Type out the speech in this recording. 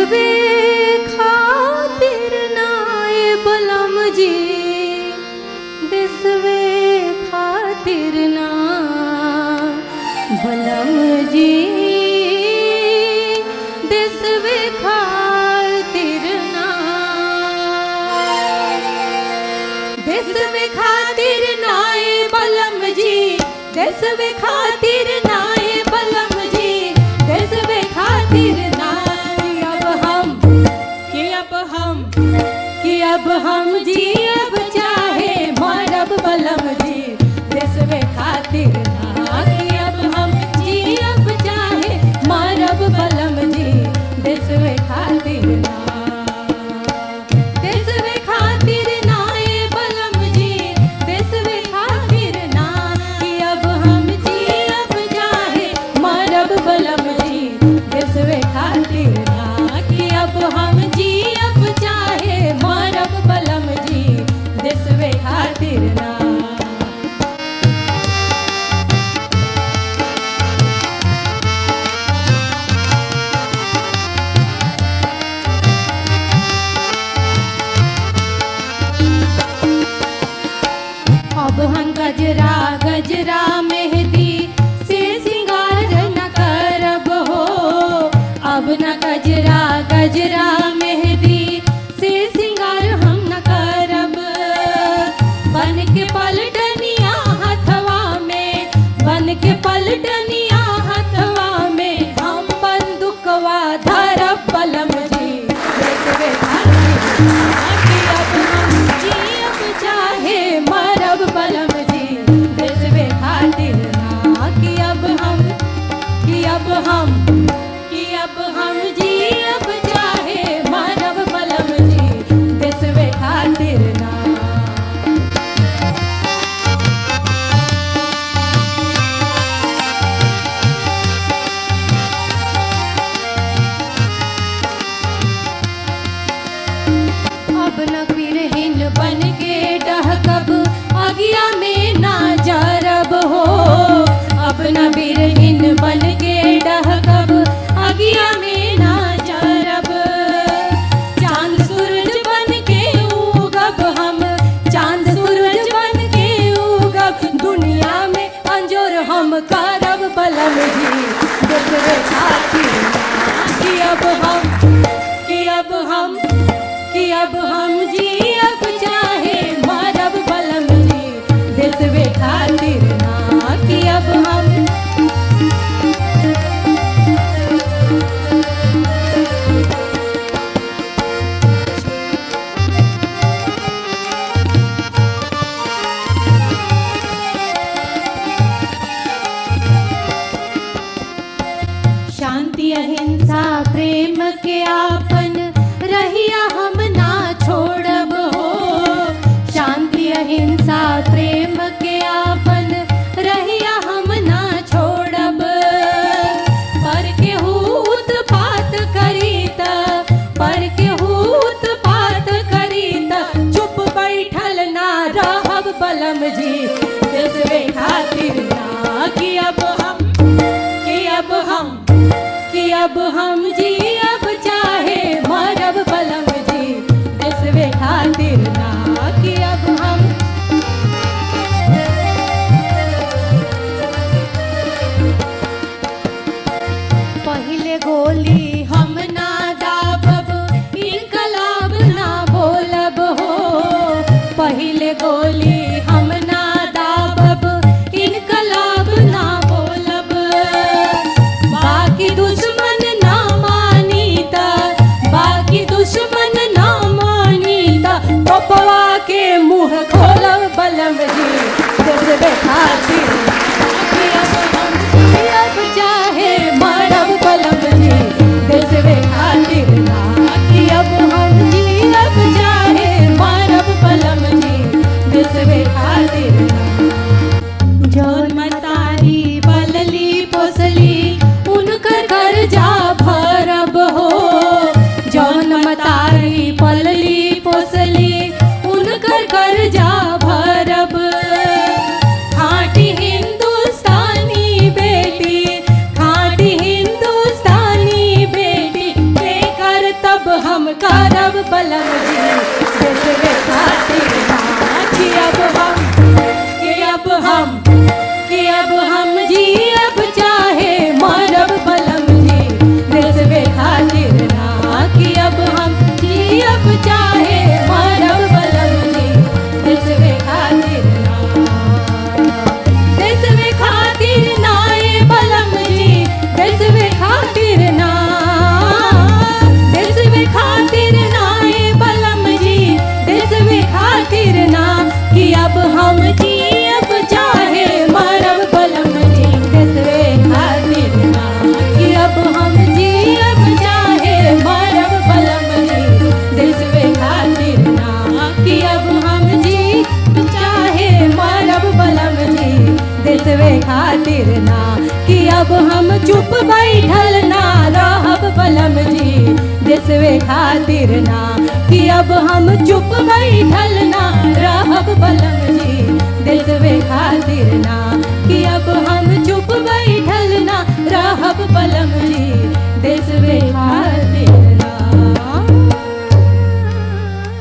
देसवे खातिर नाए बलम जी देसवे खातिर ना बलम जी देसवे खातिर ना देसवे खातिर नाए बलम जी देसवे खातिर नाए बलम जी देसवे खातिर ना कि अब हम कि अब हम कि अब हम जी अब चाहे मरब बलम जी देसवे खातिर ना कि अब हम जी अब चाहे मरब बलम जी देसवे खातिर ना देसवे खातिर ना ए बलम जी देसवे खातिर ना कि अब हम जी अब जाहे मरब बलम जी देसवे खातिर ना कि अब हम जी अब चाहे मरब बलम जी देसवे खातिर ना अब हम गजरा गजरा मेहंदी से सिंगार न करब हो अब न गजरा गजरा मेहंदी से सिंगार हम न करब बन के पलटनिया हथवा में बन के पलटनिया हथवा में हम बंदुकवा धरब बलम जी देखबे खातिर कि अब हम जियब चाहे मरब बलम जी देसबे खातिर ना कि अब हम कि अब हम कि अब हम जियब चाहे मरब बलम जी देसबे खातिर ना अब न बिरहिन बन के डहकब अगिया में ना जरब हो अब न बिरहिन बन के डहकब अगिया में ना जरब चांद सूरज बन के उगब हम चांद सूरज बन के उगब दुनिया में अंजोर हम करब बलम जी देखबे खातिर ना कि अब हम कि अब हम कि अब हम जी अब चाहे मरब बलम जी देसवे खातिर ना कि अब हम शांति अहिंसा प्रेम के आपन रहिया हम ना छोड़ब हो शांति अहिंसा प्रेम के आपन रहिया हम ना छोड़ब पर के हूत पात करीत पर के हूत पात करीत चुप बैठल ना रहब बलम जी देसवे खातिर ना कि अब हम कि अब हम कि अब हम जी अब चाहे मरब बलम जी देसवे खातिर ना कि अब हम पहिले गोली हम ना दाबब इनकलाब ना बोलब हो पहिले गोली हम ना दाबब इनकलाब ना बोलब बाकी दुश्मन ना मानीता बाकी दुश्मन ना मानीता पपवा के मुंह खोलब बलम जी देसबे खातिर कि अब हम कि अब चाहे मरब बलम जी देसबे खातिर ना कि अब हम जी अब चाहे मरब बलम जी देसबे खातिर ना जौन मतारी पलली पोसली उनकर कर्जा भरब हो जौन मतारी पलली पोसली उनकर कर्जा भरब खाटी हिंदुस्तानी बेटी खाटी हिंदुस्तानी बेटी के करता देशवे खातिर ना कि अब हम चुप बैठल ना रहब बलम जी देशवे खातिर ना कि अब हम चुप बैठल ना रहब बलम जी देशवे खातिर ना